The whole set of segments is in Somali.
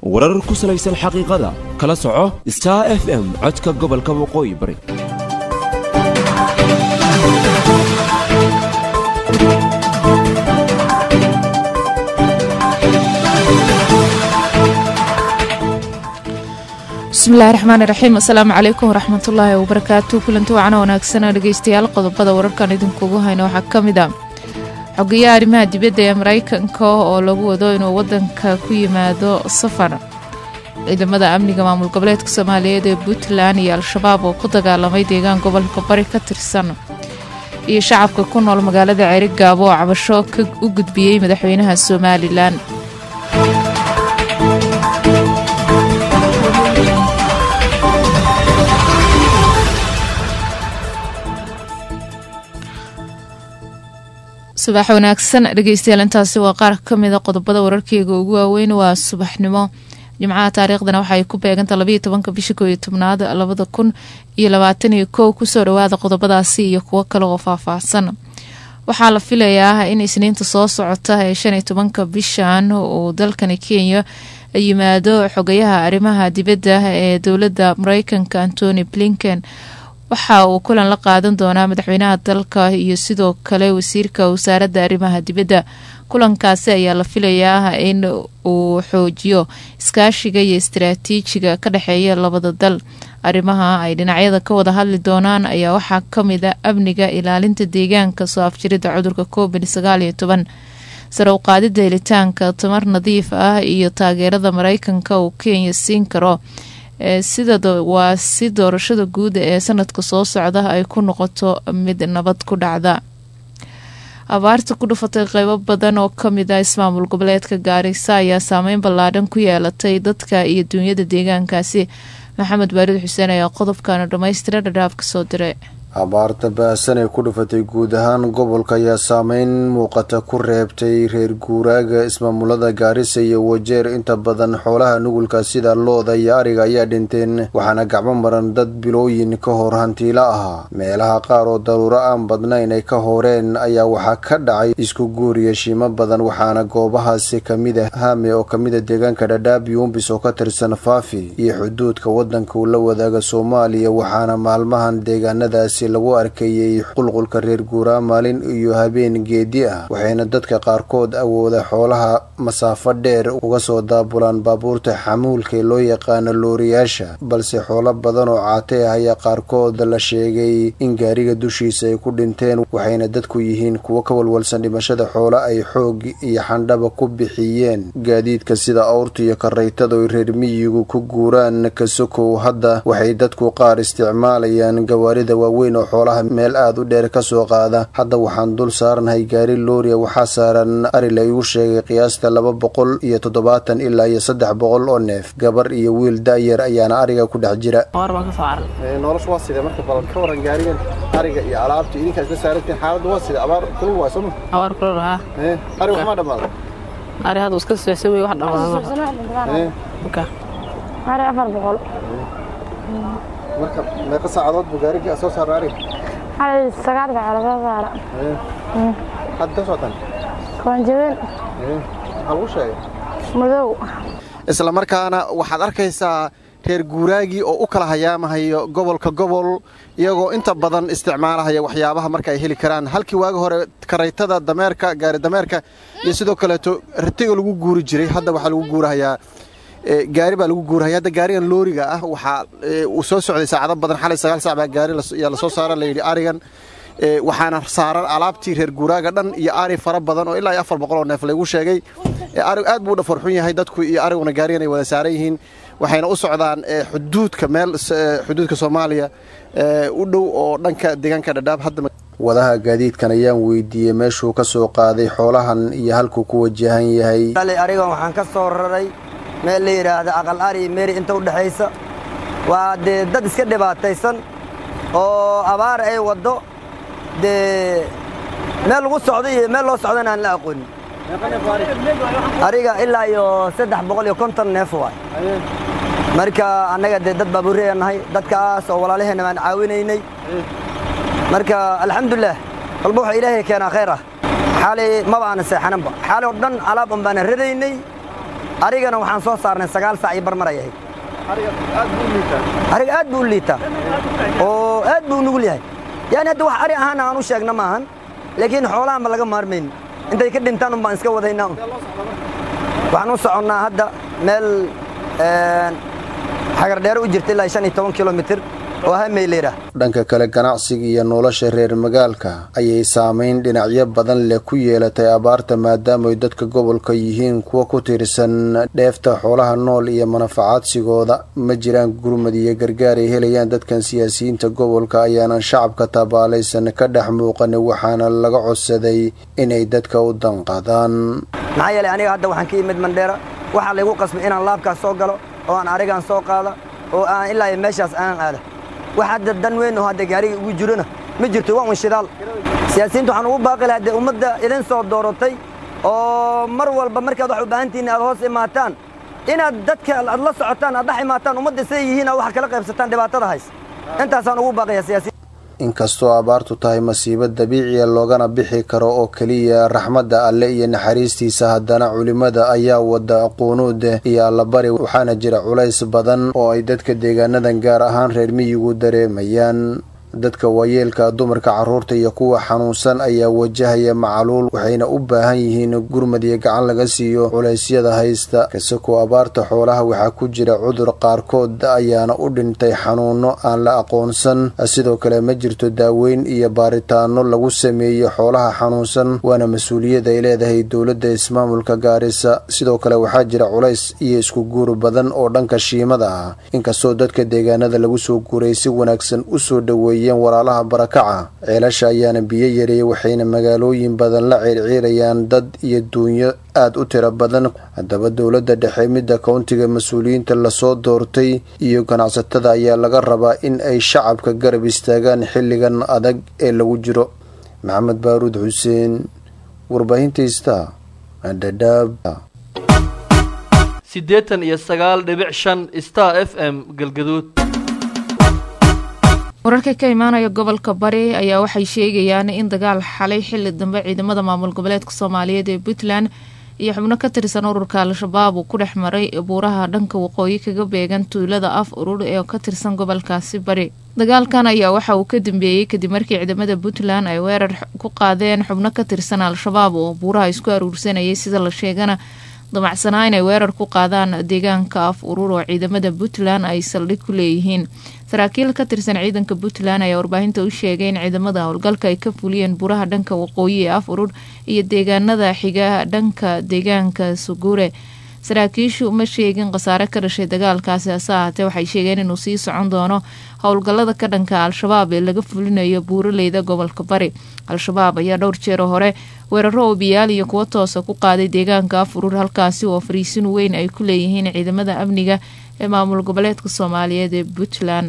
warar ku salaysan xaqiiqada kala soco star f m codka gobolka waqooyi bari bismillahi raxmaani raxiim assalaamu calaykum waraxmatullaahi wabarakaatu kulanti wacana wanaagsana dhegeystayaal qodobada wararkan idinkugu hayno waxaa ka mid a xogeyaha arrimaha dibadda ee maraykanka oo lagu wado inuu wadanka ku yimaado safar ciidamada amniga maamul goboleedka soomaaliyeed ee puntland iyo al-shabaab oo ku dagaalamay deegaan gobolka bari ka tirsan iyo shacabka ku nool magaalada ceeri gaabo oo cabasho u gudbiyey madaxweynaha somalilan subax wanaagsan dhegeystayaal intaasi waa qaar ka mida qodobada wararkeyga ugu waaweyn waa subaxnimo jimcaha taariikhdana waxaay ku beeganta labayo tobanka bisha koo iyo tobnaad labada kun iyo labaatan iyo kow kusoo dhawaada qodobadaasi iyo kuwo kale oo faahfaahsan waxaa la filayaa in isniinta soo socota ee shan iyo tobanka bishan uu dalkani kenya yimaado xogayaha arrimaha dibadda ee dowladda mareykanka antony blinken waxa uu kulan la qaadan doonaa madaxweynaha dalka iyo sidoo kale wasiirka wasaaradda arrimaha dibadda kulankaasi ayaa la filayaa in uu xoojiyo iskaashiga iyo istaraatiijiga ka dhexeeya labada dal arrimaha ay dhinacyada ka wada hadli doonaan ayaa waxaa kamid a amniga ilaalinta deegaanka soo afjirida cudurka covid sagaal iyo toban sare u qaadida helitaanka tamar nadiif ah iyo taageerada mareykanka uu kenya siin karo sida waa si doorashada guud ee sanadka soo socda ay ku noqoto mid nabad ku dhacda abaarta ku dhufatay qeybo badan oo kamid ah ismaamul goboleedka gaarisa ayaa saameyn ballaadhan ku yeelatay dadka iyo duunyada deegaankaasi maxamed baarid xuseen ayaa qodobkana dhammaystira dhadhaaf kasoo diray abaarta ba-san ee ku dhufatay guud ahaan gobolka ayaa saameyn muuqata ku reebtay reer guuraaga ismaamulada gaarisa iyo wajeer inta badan xoolaha nugulka sida looda iyo ariga ayaa dhinteen waxaana gacmo maran dad bilooyin ka hor hantiilo ahaa meelaha qaar oo daruuro aan badnayn ay ka horeen ayaa waxaa ka dhacay isku guuriya shiimo badan waxaana goobahaasi kamid a hame oo kamida deegaanka dhadhaab yuumbis oo ka tirsan faafi iyo xuduudka wadanka uu la wadaaga soomaaliya waxaana maalmahan deegaanadaasi lagu arkayay qulqulka reer guuraa maalin iyo habeen geedi ah waxayna dadka qaarkood awooda xoolaha masaafo dheer uga soo daabulaan baabuurta xamuulka ee loo yaqaano looriyaasha balse xoolo badan oo caate ah ayaa qaarkood la sheegay in gaariga dushiisa ay ku dhinteen waxayna dadku yihiin kuwo ka walwalsan dhimashada xoolo ay xoog iyo xandhaba ku bixiyeen gaadiidka sida awrta iyo karaytada oy reer miyigu ku guuraan kasokow hadda waxay dadku qaar isticmaalayaan gawaarida waaweyn oo xoolaha meel aada u dheer ka soo qaada hadda waxaan dul saaranahay gaari looria waxaa saaran ari la igu sheegay qiyaasta laba boqol iyo toddobaatan ilaa iyo saddex boqol oo neef gabar iyo wiil da-yar ayaana ariga ku dhex jira nolosha waa sida marka balan ka waran gaarigan ariga iyo alaabta idinkaa isla saarantiin xaaladda waa sida abaar kulul waa sooma abaar kulul haa ari wax ma dhammaada ari hadda iska socsan wey wax dhammaada ari afar boqol marka meeqa saacadood buu gaariga soo saara ariga xalay sagaal saacadood soo saara hadda ka socotaan koonjabeen maxaa lagu sheegay madow isla markaana waxaad arkaysaa reer guuraagii oo u kala hayaamahayo gobolka gobol iyagoo inta badan isticmaalahaya waxyaabaha marka ay heli karaan halkii waagi hore karaytada dameerka gaari dameerka iyo sidoo kaleeto ratiga lagu guuri jiray hadda waxaa lagu guurahayaa gaari baa lagu guurahaya hadda gaarigan looriga ah waxaa uu soo socday saacado badan xalay sagaal sac baa gaari yaa lasoo saara layidhi arigan waxaana saaran alaabtii reer guuraaga dhan iyo ari fara badan oo ilaa iyo afar boqol oo neef laygu sheegay arigu aad buu u dhafarxun yahay dadku iyo ariguna gaarigan ay wada saaran yihiin waxayna u socdaan xuduudka meel xuduudka soomaaliya u dhow oo dhanka deegaanka dhadhaab hadda wadaha gaadiidkan ayaan weydiiyey meeshuu ka soo qaaday xoolahan iyo halkuu ku wajahan yahay arigan waxaan ka soo raray meel la yidhaahda aqal ari meri inta u dhexaysa waa dee dad iska dhibaataysan oo abaar ay waddo dee meel lagu socdo iyo meel loo socdana aan la aqoonin ariga ilaa iyo saddex boqol iyo konton neef waay marka annaga dee dad baabuurreya nahay dadkaas oo walaalaheenna baan caawinaynay marka alxamdulilah walba waxa ilaahay keenaa khayr ah xaalay maba aanan seexananba xaalay oo dhan alaab un baana radaynay arigana waxaan soo saarnay sagaal saac iyo barmar ay ahayd ariga aad buu u liitaa oo aad buu u nugul yahay yani hadda wax ari ahaana aan u sheegna maahan laakiin xoolahan ba laga maarmayn intay ka dhintaan un baan iska wadaynaa un waxaan u soconnaa hadda meel xagardheere u jirta ilaa shan iyo toban kilomitir oo hameyleyrah dhanka kale ganacsiga iyo nolosha reer magaalka ayay saamayn dhinacyo badan leh ku yeelatay abaarta maadaama ay dadka gobolka yihiin kuwa ku tiirsan dheefta xoolaha nool iyo manafacaadsigooda ma jiraan gurmad iyo gargaar ay helayaan dadkan siyaasiyiinta gobolka ayaanan shacabka tabaalaysan ka dhex muuqan waxaana laga codsaday inay dadka u danqadaan maxaa yeelay aniga hadda waxaan ka yimid mandheera waxaa laygu qasbay inaan laabkaas soo galo oo aan arigaan soo qaada oo aan ilaa iyo meeshaas aan aada wax hadda dan weyn oo hadda gaariga ugu jirona ma jirto waa un shidaal siyaasiyiinta waxaan ugu baaqi lahaa dee ummadda idin soo dooratay oo mar walba markaad wax u baahantihiin aad hoos imaataan inaad dadka aad la socotaan aad dhex imaataan ummadda siday yihiin aad wax kala qaybsataan dhibaatada hays intaasaan ugu baaqaya siyaasiyiin inkastoo abaartu tahay masiibo dabiiciya loogana bixi karo oo keliya raxmadda alle iyo naxariistiisa haddana culimmada ayaa wada quunuud iyo allabari waxaana jira culays badan oo ay dadka deegaanadan gaar ahaan reer miyigu dareemayaan dadka waayeelka dumarka carruurta iyo kuwa xanuunsan ayaa wajahaya macaluul waxayna u baahan yihiin gurmad iyo gacan laga siiyo culaysyada haysta kasakoo abaarta xoolaha waxaa ku jira cudur qaarkood ayaana u dhintay xanuuno aan la aqoonsan sidoo kale ma jirto daaweyn iyo baaritaano lagu sameeyo xoolaha xanuunsan waana mas-uuliyad ay leedahay dowladda ismaamulka gaarisa sidoo kale waxaa jira culays iyo isku guur badan oo dhanka shiimada ah inkastoo dadka deegaanada lagu soo guuray si wanaagsan usoo dhoweeyay walaalaha barakaca ceelasha ayaana biyo yareeyay waxayna magaalooyin badan la ciirciirayaan dad iyo duunyo aad u tiro badan haddaba dowladda dhexe midda kowntiga mas-uuliyiinta lasoo doortay iyo ganacsatada ayaa laga rabaa in ay shacabka garab istaagaan xilligan adag ee lagu jiro maxamed baaruud xuseen warbaahintaista dhadhaab siddeetan iyo sagaal dhibic shan star f m galgaduud wararka ka imaanaya gobolka bari ayaa waxay sheegayaan in dagaal xalay xili dambe ciidamada maamul goboleedka soomaaliyeed ee puntland iyo xubno ka tirsan ururka al-shabaab uu ku dhex maray buuraha dhanka waqooyi kaga beegan tuulada af urur ee ka tirsan gobolkaasi bari dagaalkan ayaa waxa uu ka dambeeyey kadib markii ciidamada puntland ay weerar ku qaadeen xubno ka tirsan al-shabaab oo buuraha isku aruursanayay sida la sheegana damacsanaa inay weerar ku qaadaan deegaanka af urur oo ciidamada puntland ay saldhig ku leeyihiin saraakiil ka tirsan ciidanka puntland ayaa warbaahinta u sheegay in ciidamada howlgalka ay ka fuliyeen buraha dhanka waqooyi ee af urur iyo deegaanada xiga dhanka deegaanka suguure saraakiishu ma sheegin khasaare ka dhashay dagaalkaasi hase ahaatee waxay sheegeen inuu sii socon doono howlgallada ka dhanka al-shabaab ee laga fulinayo buuraleyda gobolka bari al-shabaab ayaa dhowr jeero hore weeraro oobiyaal iyo kuwo toosa ku qaaday deegaanka af urur halkaasi oo fariisin weyn ay ku leeyihiin ciidamada amniga ee maamul goboleedka soomaaliyeed ee puntland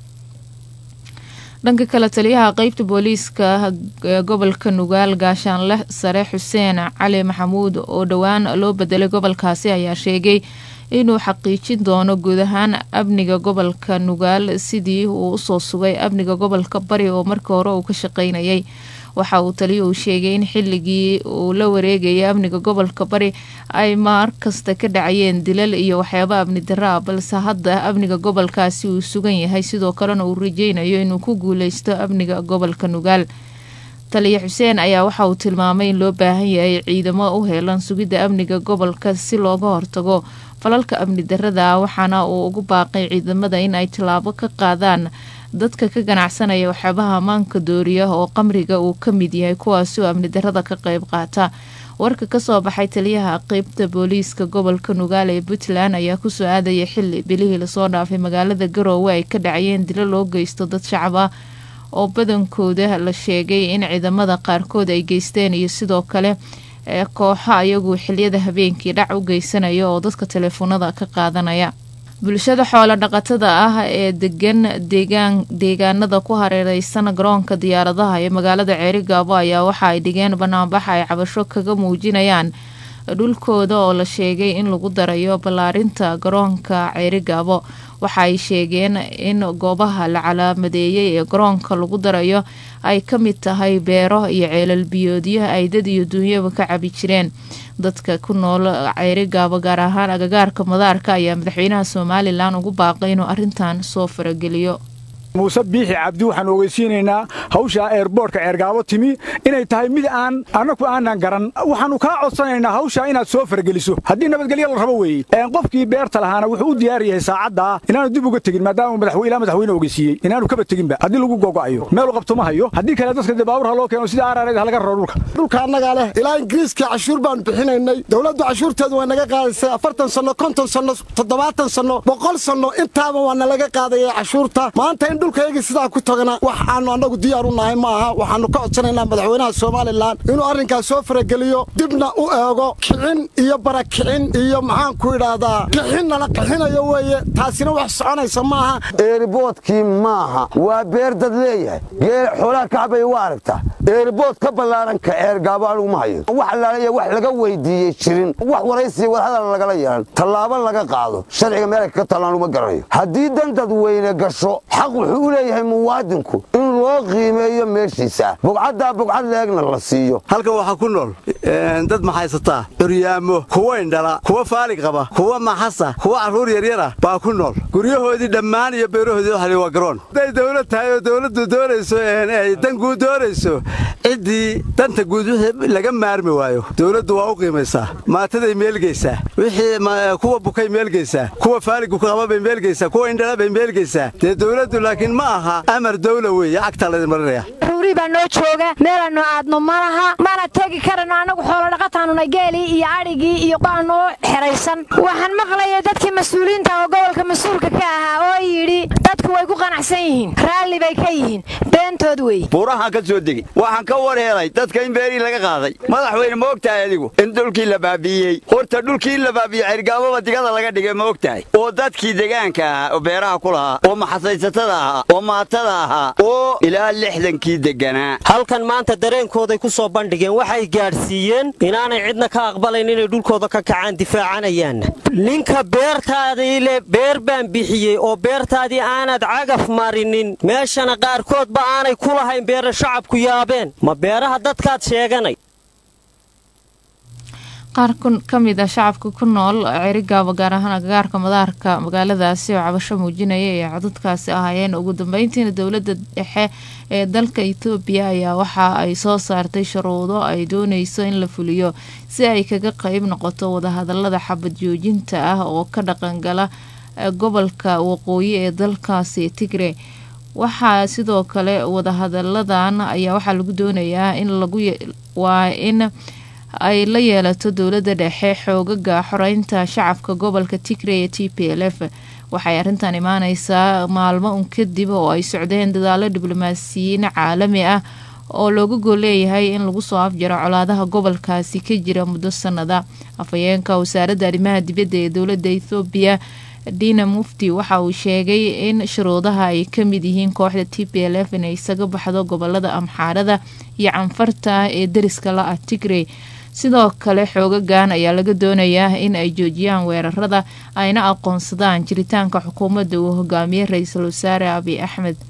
dhanka kale taliyaha qeybta booliiska ee gobolka nugaal gaashaanle sare xuseen cali maxamuud oo dhowaan loo bedelay gobolkaasi ayaa sheegay inuu xaqiijin doono guud ahaan amniga gobolka nugaal sidii uu usoo sugay amniga gobolka bari oo markii hore uu ka shaqeynayay waxa uu taliyuhu sheegay in xilligii uu la wareegayay amniga gobolka bari ay maar kasta ka dhacayeen dilal iyo waxyaabo amni darra ah balse hadda amniga gobolkaasi uu sugan yahay sidoo kalena uu rajeynayo inuu ku guuleysto amniga gobolka nugaal taliya xuseen ayaa waxa uu tilmaamay in loo baahan yahay ciidamo u heelan sugidda amniga gobolka si looga hortago falalka amni darrada ah waxaana uu ugu baaqay ciidamada in ay tallaabo ka qaadaan dadka ka ganacsanaya waxyaabaha ammaanka dooriya oo qamriga uu ka mid yahay kuwaasi oo amni darrada ka qayb qaata warka kasoo baxay taliyaha qeybta booliiska gobolka nugaal ee puntland ayaa kusoo aadaya xili bilihii lasoo dhaafay magaalada garoowe ay ka dhacayeen dilo loo geysto dad shacab ah oo badankooda la sheegay in ciidamada qaarkood ay geysteen iyo sidoo kale ee kooxo ayagu xiliyada habeenkii dhac u geysanaya oo dadka teleefoonada ka qaadanaya bulshada xoolo dhaqatada ah ee degan deegaan deegaanada ku hareereysan garoonka diyaaradaha ee magaalada ceerigaabo ayaa waxa ay dhigeen banaanbax ay cabasho kaga muujinayaan dhulkooda oo la sheegay in lagu darayo ballaarinta garoonka ceerigaabo waxa ay sheegeen in goobaha la calaamadeeyey ee garoonka lagu darayo ay ka mid tahay beero iyo ceelal biyoodyo ay dad iyo duunyaba ka cabi jireen dadka ku nool ceerigaabo gaar ahaan agagaarka madaarka ayaa madaxweynaha somalilan ugu baaqay inuu arrintan soo farageliyo muuse biixi cabdi waxaan ogeysiinaynaa hawshaa eerboortka ceergaabo timi inay tahay mid aan annagu aanan garan waxaannu kaa codsanaynaa hawshaa inaad soo fargeliso haddii nabadgelyo la rabo weeye qofkii beerta lahaana wuxuu u diyaar yahay saacaddaa inaanu dib uga tegin maadaama ilaa madaxweyne ogeysiiyey inaanu kaba teginba haddii lagu gogo'ayo meelu qabto ma hayo haddii kale dadka dee baaburha loo keeno sida aarareed halaga raro dhulka dhulka annagaa leh ilaa ingiriiska cashuur baanu bixinaynay dowladdu cashuurteedu waa naga qaadaysay afartan sanno konton sanno toddobaatan sanno boqol sanno intaaba waa nalaga qaadaya cashuurta maanta in dhulkaygii sidaa ku tagana wax aanu annagu diyaar u nahay ma aha waxaannu ka codsanaynaa madaxweynaha somalilan inuu arrinkaas soo farageliyo dibna u eego kicin iyo barakicin iyo maxaanku idhaahdaa qixin nala qixinayo weeye taasina wax soconaysa maaha eeriboodkii maaha waa beer dad leeyahay geel xoolaha kacbay waa aragtaa eeribood ka ballaaran ka ceergaabo anugu ma hayo wax allaaliya wax laga weydiiyey jirin wax waraysiya wadahadal lagala yeelan tallaabo laga qaado sharciga meelay kaga tallaan uma garanayo haddii dan dadweyne gasho xaq wuxuu u leeyahay muwaadinku in loo qiimeeyo meeshiisa bugcaddaa bugcad leegna la siiyo halkan waxaa ku nool dad maxaysataa curyaamo kuwa indhala kuwa faali qaba kuwa maxasa kuwa carruur yaryara baa ku nool guryahoodii dhammaan iyo beerahoodii waxali waa garoon hadday dawlad tahay oo dawladdu doonayso ay dan guud doonayso ciddii danta guud wixii laga maarmi waayo dawladdu waa u qiimaysaa maataday meelgeysaa wixii kuwa bukay meelgeysaa kuwa faaligu qaba bay meelgeysaa kuwa indhala bay meelgeysaa dee dawladdu laakiin ma aha amar dawla weeye cagtaa laydin marinaya ruuri baa noo jooga meelannu aadno ma laha mana tegi karano annagu xoolodhaqataannuna geelii iyo adhigii iyo baa noo xeraysan waxaan maqlaya dadkii mas-uuliyiinta oo gobolka mas-uulka ka ahaa oo yidhi dadku way ku qanacsan yihiin raalli bay ka yihiin beentood wey buurahaan ka soo degi waxaan ka war helay dadka in beerii laga qaaday madaxweyne ma og tahay adigu in dhulkii la baabi'iyey horta dhulkii in la baabi'iyey cirgaababa digada laga dhigay ma og tahay oo dadkii degaanka ahaa oo beeraha ku lahaa oo maxasaysatada ahaa oo maatada ahaa oo ilaa lixdankii deganaa halkan maanta dareenkooday ku soo bandhigeen waxay gaadhsiiyeen inaanay cidna ka aqbalayn inay dhulkooda ka kacaan difaacanayaanna ninka beertaadii le beer baan bixiyey oo beertaadii aanad cagaf marinin meeshana qaarkoodba aanay ku lahayn beera shacabku yaabeen ma beeraha dadkaad sheeganay qaar ka mid ah shacabka ku nool cerigaabo gaar ahaan agagaarka madaarka magaaladaasi oo cabasho muujinaya ee codadkaasi ahaayeen ugu dambeyntiina dowladda dhexe ee dalka etoobiya ayaa waxa ay soo saartay shuruudo ay dooneyso in la fuliyo si ay kaga qeyb noqoto wadahadalada xabad joojinta ah oo ka dhaqangala gobolka waqooyi ee dalkaasi tigre waxaa sidoo kale wadahadaladan ayaa waxaa lagu doonayaa in lagu waa in ay la yeelato dowladda dhexe xoogaga xoreynta shacabka gobolka tigre ee t p l f waxay arrintan imaaneysaa maalmo un kadib oo ay socdeen dadaalo diblomaasiyiin caalami ah oo looga gol leeyahay in lagu soo afjaro colaadaha gobolkaasi ka jira muddo sanada afhayeenka wasaaradda arrimaha dibadda ee dowladda ethoobiya dina mufti waxa uu sheegay in shuruudaha ay ka mid yihiin kooxda t p l f inay isaga baxdo gobolada amxaarada iyo canfarta ee deriska la ah tigrey sidoo kale xoogagan ayaa laga doonayaa in ay joojiyaan weerarada ayna aqoonsadaan jiritaanka xukuumadda uu hogaamiyey ra-iisul wasaare abiy axmed